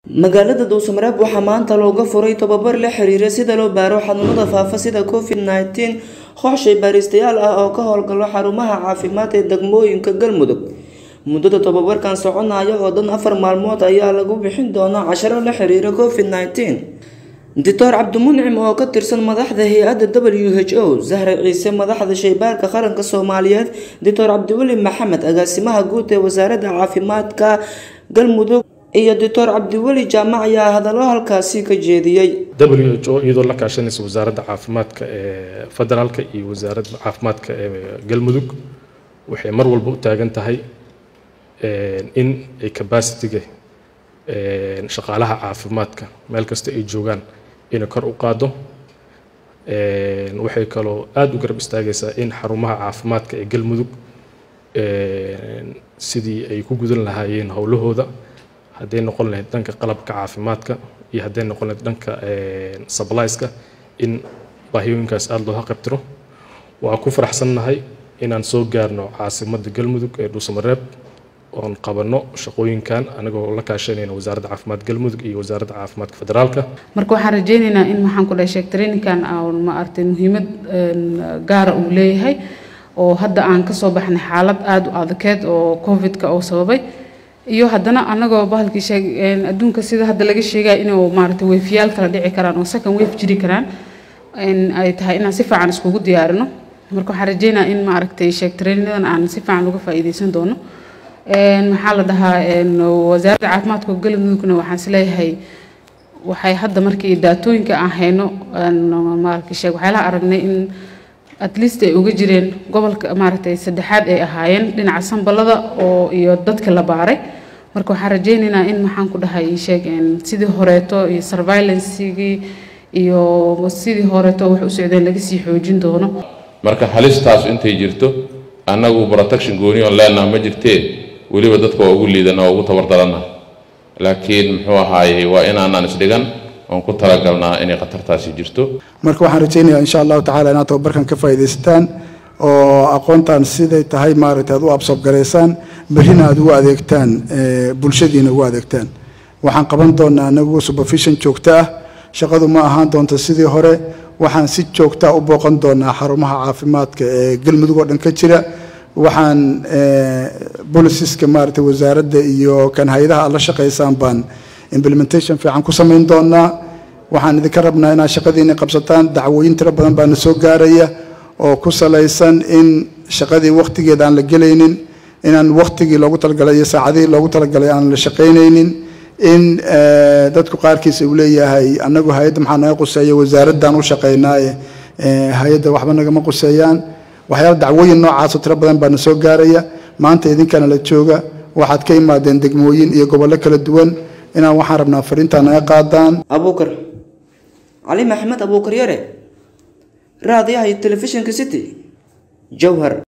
magaalada dhuusamareeb waxaa maanta looga furay tababar la xiriira sida loo baaro xanuunada faafa sida covid nneteen kooxshay baaristayaal ah oo ka howlgalo xarumaha caafimaad ee degmooyinka galmudug muddada tababarkan soconaya oo dhan afar maalmood ayaa lagu bixin doonaa casharo la xiriira covid nneteen doctor cabdimuncim oo ka tirsan madaxda hay-adda w h o zahra ciise madaxda shaybaarka qaranka soomaaliyeed doctor cabdiweli maxamed agaasimaha guud ee wasaaradda caafimaadka galmudug iyo doctor cabdiweli jaamac ayaa hadallo halkaasi ka jeediyey w h o iyadoo la kaashanaysa wasaaradda caafimaadka ee federaalka iyo wasaaradda caafimaadka ee galmudug waxay mar walba u taagan tahay in ay capacity-ga shaqaalaha caafimaadka meel kasta ay joogaan inay kor u qaado waxay kaloo aada u garab istaagaysaa in xarumaha caafimaadka ee galmudug sidii ay ku gudan lahaayeen howlahooda hadday noqon lahayd dhanka qalabka caafimaadka iyo hadday noqon lahayd dhanka sublieska in baahiyooyinkaas aada loo haqabtiro waa ku faraxsannahay inaan soo gaarno caasimadda galmudug ee dhuusamareeb oon qabanno shaqooyinkan anagoo la kaashanayna wasaaradda caafimaad galmudug iyo wasaaradda caafimaadka federaalka marka waxaan rajeynaynaa in maxaan ku dhahay sheeg traininkan ma aragtay muhiimad gaara uu leeyahay oo hadda aan kasoo baxnay xaalad aada u adkeed oo covid-ka oo sababay iyo haddana anagoo bahalkii sheeg adduunka sida hadda laga sheegaya inuu maaragtay weefyaal kala dhici karaan oo second wave jiri karaan ay tahay inaan si fiican iskugu diyaarino marka waxaan rajeynayaa in maaragtay sheeg traininadan aan si fiican uga faa'iideysan doono maxaa la dhahaa wasaaradda caafimaadka galmudugna waxaan isleeyahay waxay hadda markii daatooyinka aan hayno maaragtay sheeg waxyaalaha aragnay in at least ay uga jireen gobolka maaragtay saddexaad ay ahaayeen dhinaca sanbalada oo iyo dadka la baaray marka waxaan rajeynaynaa in maxaan ku dhahay sheeg sidii horeeto iyo surveillancegii iyo sidii horeeto wax u socdeen laga sii xoojin doono marka halistaas intay jirto annagu protection gooni oon leenaha ma jirtee weliba dadka waa ugu liidana waa ugu tabardarana laakiin muxuu ahaayey waa inaanaan isdhigan oon ku talagalnaa inay khatartaasi jirto marka waxaan rajaynayaa insha allahu tacala inaad tababarkan ka faa'iidaysataan oo aqoontan siday tahay maaragtay aad u absoobgaraysaan berrina aad ugu adeegtaan bulshadiina ugu adeegtaan waxaan qaban doonaa anagu supervision joogto ah shaqadu ma ahaan doonto sidii hore waxaan si joogtaa u booqan doonaa xarumaha caafimaadka ee galmudug oo dhan ka jira waxaan bolisiska maaragtay wasaaradda iyo kan hay-adaha aad la shaqaysaan baan implementation fiican ku samayn doonaa waxaan idinka rabnaa inaad shaqadiina qabsataan dacwooyin tiro badan baana soo gaaraya oo ku salaysan in shaqadii wakhtigeeda aan la gelaynin inaan wakhtigii loogu talagalay iyo saacadihii loogu talagalay aan la shaqaynaynin in dadku qaarkiisa uu leeyahay annagu hay-adda maxaa naga quseeya wasaaraddan u shaqaynaaye hay-adda waxba nagama quseeyaan waxyaala dacwooyin noocaasoo tiro badan baana soo gaaraya maanta idinkana la jooga waxaad ka imaadeen degmooyin iyo gobollo kala duwan inaan waxaan rabnaa fariintaa naga qaadaan abuukar cali maxamed abuukar yare raadiyaha iyo telefishinka city jowhar